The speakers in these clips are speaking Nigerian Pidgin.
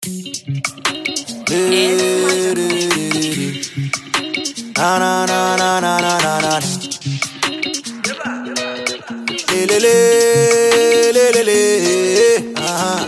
Na na na na na na na na. Le le le le le le. Ah.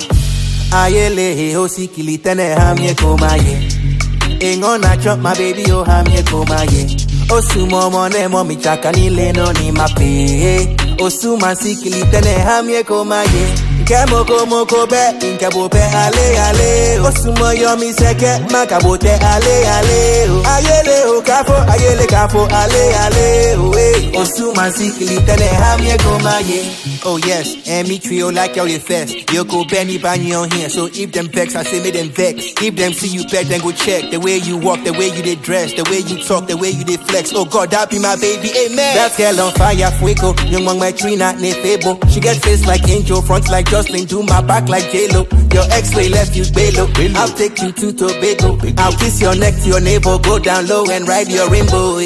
Ayele o sikili tene hamye komaye. Ingo na chop my baby o hamye komaye. Osumo mone mo mi chaka ni leno ni mape. Osuma sikili tene hamye komaye. Nke moko moko be, nke bo pe ale ale. Osumo yo mi seke, makabo te ale ale. oh. Ayele o kafo, ayele kafo ale ale. oh, eh. Osuma sikili tene hamye komaye. Oh yes, and me trio like y'all the fest. You go Benny Bany on here, so if them vex, I say make them vex. If them see you back, then go check the way you walk, the way you dey dress, the way you talk, the way you dey flex. Oh God, that be my baby, amen. That girl on fire, fuego. Young one my tree not nefebo. She get face like angel, front like Jocelyn, do my back like J Lo. Your ex-way left you belo. I'll take you to Tobago. I'll kiss your neck to your navel, go down low and ride your rainbow.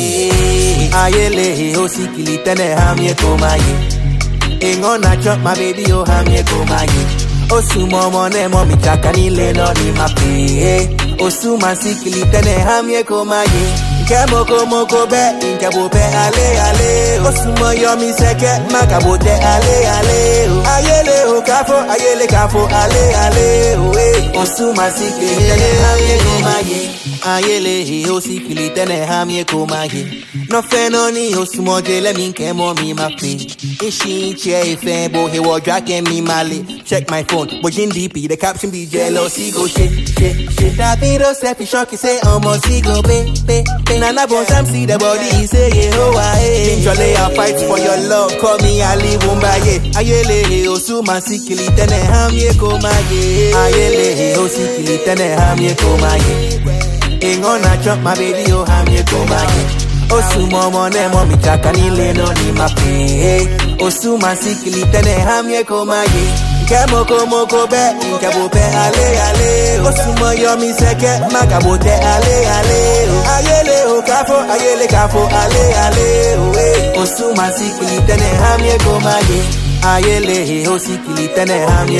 eh. Ayele, oh sikili tene hamye komaye. Ingo na chop my baby oh hamye komaye Osuma mone mo mi chaka ni leno ni mape Osuma sikili tene hamye komaye Nke moko moko be Nke bo pe ale ale Osuma yo mi seke Makabo te ale ale oh. Ayele o kafo ayele kafo ale ale oh, eh. Osuma sikili tene hamye komaye Ayele o sikili tene hamye komaye No feno ni osumo jele mi nke mo mi mape Ishi che ife bo he wo drake mi male Check my phone, bojin DP, the caption be jealousy go shit, shit, shit Davido selfie shocky say almost he go be, be, be Nana bon Sam see the body, he say yeah ho aye Jole I fight for your love, call me Ali Wumbaye Ayele osuma sikili tene hamye komaye Ayele osikili tene hamye komaye Ingo na chop my baby oh hamye komaye Osuma mone mo mi chaka ni leno ni mape Osuma sikili tene hamye komaye Nke moko moko be, nke bo pe ale ale Osuma yo mi seke, makabo te ale ale oh. Ayele o kafo, ayele kafo ale ale oh, eh. Osuma sikili tene hamye komaye Ayele o sikili tene hamye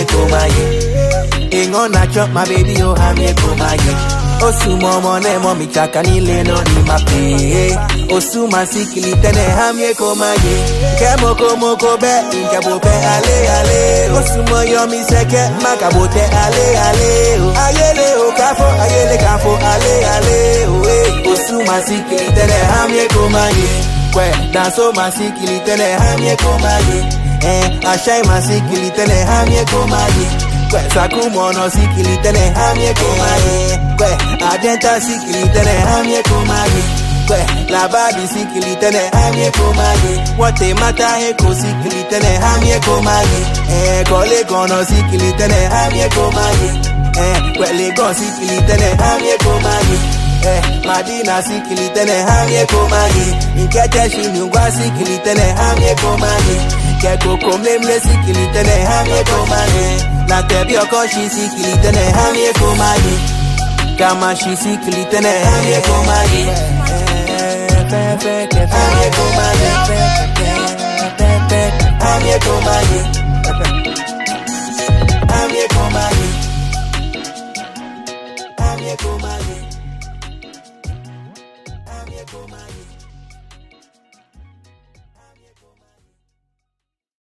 komaye Ingo na chop my baby oh hamye komaye Osuma mone mo mi chaka ni leno ni mape Osuma sikili tene hamye komaye Nke moko moko be, nke bo pe ale ale Osuma yo mi seke, makabo te ale ale oh. Ayele o kafo, ayele kafo ale ale oh, eh. Osuma sikili tene hamye komaye Kwe, danso masikili tene hamye komaye Eh, ashai masikili tene hamye komaye Kwe, sakumono sikili tene hamye komaye Kwe, adenta sikili tene hamye komaye Kwe, labadi sikili tene hamye komaye Wate mata heko sikili tene hamye komaye Eh, kole kono sikili tene hamye komaye Eh, kwe legon sikili tene hamye komaye Eh, Madina sikili tene hamye komaye Nkete shinungwa sikili tene hamye komaye Keko komlemle sikili tene hamye komaye La tebi okoshi sikili tene hamye komaye Kama shi sikili tene hamye komaye Hamye komaye Hamye komaye